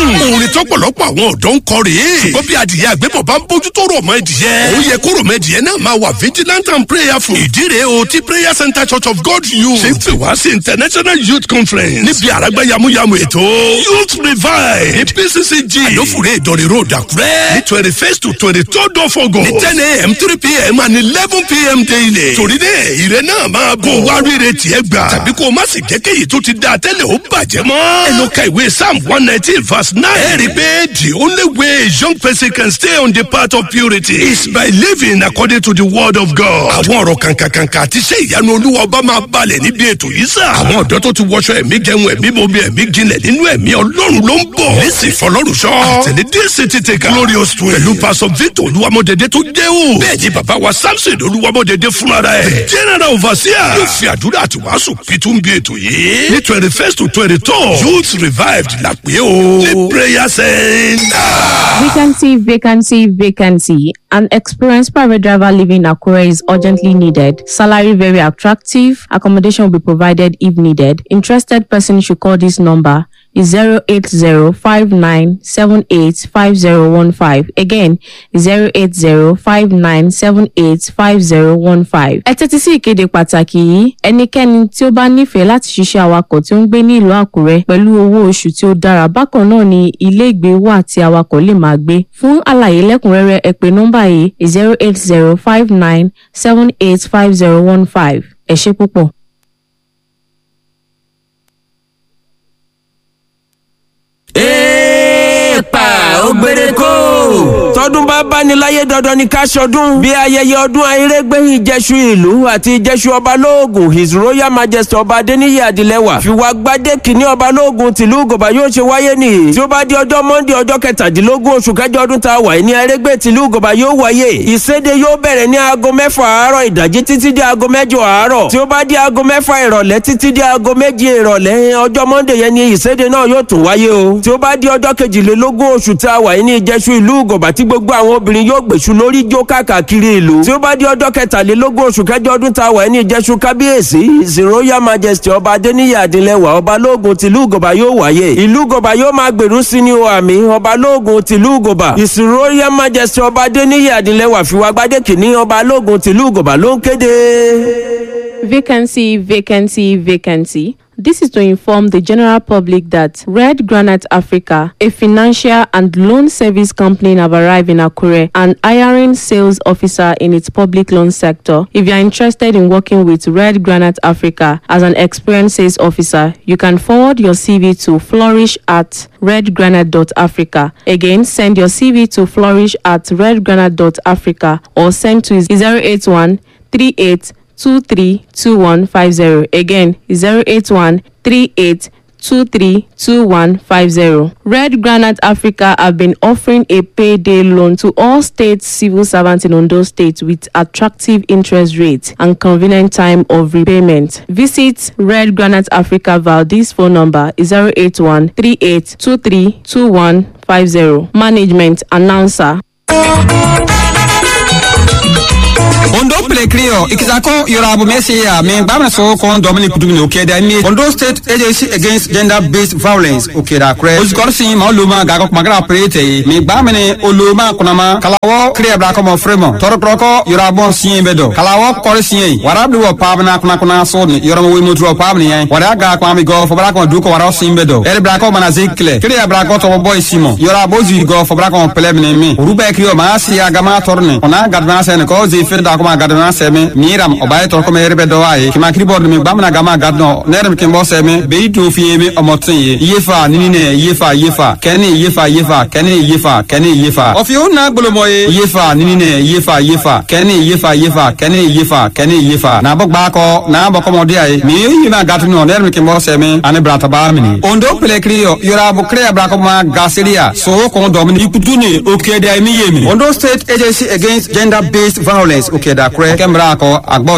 orin tọ́pọ̀lọpọ̀ àwọn ọ̀dọ́ ń kọ rèé ṣùgbọ́n bí adìyẹ àgbẹ̀bọ̀ bá ń bójú tó rọ̀ mọ́ ẹdìyẹ ó yẹ kó rọ̀ mọ́ ẹdìyẹ náà máa wà vigilant and prayerful ìdí rèé o ti prayer center church of god youth ṣe ń pè wá sí international youth conference níbi àràgbá yamuyamu ètò youth revive ní pccg àlófùrẹ́ ìdọ̀rẹ̀ road àkúrẹ́ ní twenty first to twenty third of august ní ten a.m. three p.m. and eleven p.m. daily torí náà ìrẹ́ náà máa bọ̀ wá rírẹ̀ tiẹ̀ gbà tàbí kó o má sì jẹ́ kéyìí tó ti dáa tẹ́lẹ̀ ó bàjẹ́ mọ́ ẹ lọ ka ìwé psalm one nineteen verse nine ẹ rí i pé the only way a young person can stay on the path of purity is by living according to the word of God. àwọn ọ̀rọ̀ kànkànkànkà àti iṣẹ́ ìyanu olúwa ọba máa balẹ̀ níbi ètò yìí sà. àwọn ọ̀dọ́ tó ti wọṣọ ẹ̀mí jẹun ẹ̀mí bomi ẹ̀mí jinlẹ̀ nínú ẹ̀mí ọlọ́run ló ń bọ̀. lẹ́sìn fọlọ́run sọ. àtẹ̀lé díẹ̀sì ti tẹ̀ ká. glorious twin. pẹ̀lú pásọ victor olúwamọ̀dédé tó jẹ́ o. bẹ́ẹ̀ ni bàbá wa samson olúwamọ̀dédé fúnra rẹ̀. general overseer. yóò fi àdúrà àti wàásù pitú bí ètò yìí. ní twenty first to twenty two youth revived la pé o. ní prayer center. Vacancy, vacancy, vacancy. An experienced private driver living in Akure is urgently needed. Salary very attractive. Accommodation will be provided if needed. Interested person should call this number. Is 08059785015. Again, 08059785015. Ẹ tẹ́tí sí ìkéde pàtàkì yìí. Ẹnikẹ́ni tí ó bá nífẹ̀ẹ́ láti ṣiṣẹ́ awakọ̀ tí ó ń gbé ní ìlú Àkúrẹ́ pẹ̀lú owó oṣù tí ó dára bákan náà ni ilé ìgbé wà tí awakọ̀ lè máa gbé. Fún àlàyé lẹ́kùnrẹ́rẹ́ ẹ pè nọ́mbà yìí 08059785015. Ẹ ṣé púpọ̀. èèpà ó gbére kó. tọdún bá báni láyé dandan ni ká ṣọdún. bí ayẹyẹ ọdún ayérégbé ìjẹsù ìlú àti ìjẹsù ọba lóògùn his royal majesty ọba adéníyí adìlẹ́wà fi wá gbadé kìíní ọba lóògùn tìlú gòbá yóò ṣe wáyé nìyí. tí ó bá di ọjọ́ monday ọjọ́ kẹtàdínlógún oṣù kẹjọ ọdún tá a wà ní ayérégbé tìlú gòbá yóò wáyé. ìséde yóò bẹ̀rẹ̀ ní aago mẹ́fà àárọ̀ ìdájí títí di aago mẹ́jọ àárọ̀. tí ó bá di aago mẹ́fà ìrọ̀lẹ́ títí di aago méje ìrọ̀lẹ́ ọjọ́ monday yẹn ni ìséde náà yóò tún wáyé o. tí ó bá di ọjọ́ kejìlélógún oṣù tá a wà ní ìjẹsù ìlú gòbá tí gbogbo àwọn obìnrin yóò gbèsù lórí jó káàkiri ìlú. tí ó bá di ọjọ́ kẹtàlélógún oṣù kẹjọ ọdún tá a wà ní ìjẹsù kábíyèsí his royal majesty ọba adéníyì adìlẹ́wà ọba lóògùn tìlú gòbá yóò wáyé. ìlú gòbá yóò máa gbèrú sí ní o àmì ọba lóògùn tìlú gòbá his royal majesty ọba adéníyì adìlẹ́wà fìwà gbadé kìíní ọba lóògùn tìlú gòbá ló ń kéde. Vacancy, vacancy, vacancy. This is to inform the general public that Red Granite Africa, a financial and loan service company, have arrived in Akure and hiring sales officer in its public loan sector. If you are interested in working with Red Granite Africa as an experienced sales officer, you can forward your CV to flourish at redgranite.africa. Again, send your CV to flourish at redgranite.africa or send to 081 38 232150. Again, 081 38 232150. Red Granite Africa have been offering a payday loan to all state civil servants in Ondo State with attractive interest rates and convenient time of repayment. Visit Red Granite Africa via this phone number 081 38 232150. Management Announcer. ondo pelekrio ikisako yorabu mesiya min gbamna so kon dominic dumini okeda mi ondo state agency against gender based violence okeda kure osikɔrisi ma oluma gago kumagara prete mi gbamini oluma kunama kalawo kriya bla komo fremo tɔrɔtɔrɔkɔ yorabu siye bɛ dɔ kalawo kɔri siye warabi wɔ paabina kunakuna soni yɔrɔmɔ wei mutu wɔ paabini yɛ wara ga kwami gɔ fɔbara kɔn duko wara siye bɛ dɔ ɛri bla kɔ mana zi kile kriya bla kɔ tɔbɔ bɔ isimo yorabu zi gɔ fɔbara kɔn pɛlɛ mini mi olu bɛɛ kiri o maa siya gama tɔrni ona gadana sɛni kɔ zi fere da kuma gadana sɛmi miiram o baye tɔrɔ kɔmi yɛrɛ bɛ dɔ a ye kima kiri bɔrɔ mi gbamina gama gadana ne yɛrɛ mi kin bɔ sɛmi beyi to fi ye mi ɔmɔtin ye iyefa nini ne iyefa iyefa kɛni iyefa iyefa kɛni iyefa kɛni iyefa ɔfi o na gbolomɔ ye iyefa nini ne iyefa iyefa kɛni iyefa iyefa kɛni iyefa kɛni iyefa na bɔ gbaakɔ na bɔ kɔmɔdi a ye mi yi ma gatu nɔ ne yɛrɛ mi kin bɔ sɛmi ani bilataba mini ondo pelekiri yɔ yɔrɔ kiriya bilakɔma gaseriya so kɔn dɔmini ikutu ni o kɛdɛ mi ye mi ondo state agency against gender based violence okeda kure kɛmɛrɛ akɔ agbɔ